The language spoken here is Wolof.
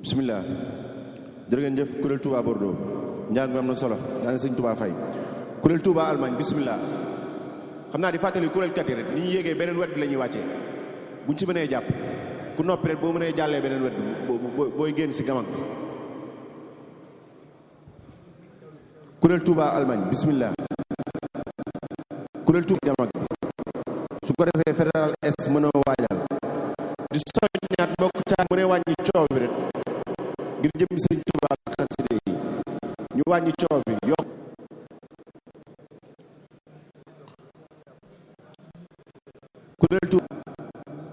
bisimilah jërë ngeen jëf kuréel Touba Bordeaux njàng mi am na solo yaa ngi sëñ Touba Faye kuréel Touba Allemagne bisimilah xam naa di fàttali kuréel kat yi rek ni ñu yéegee beneen wet bi la ñuy wàccee buñ ci mënee jàpp ku noppi rek boo mënee jàllee beneen wet bi booy génn si gamag bi kuréel Touba Allemagne bisimilah kuréel Touba gamag bi su ko defee fédéral est mën a waajal di soññaat mbokk taal mu ne wàññi coow bi rek ngir jëm sëñ Touba xaside yi ñu wàññi coow bi yokk kuréel Touba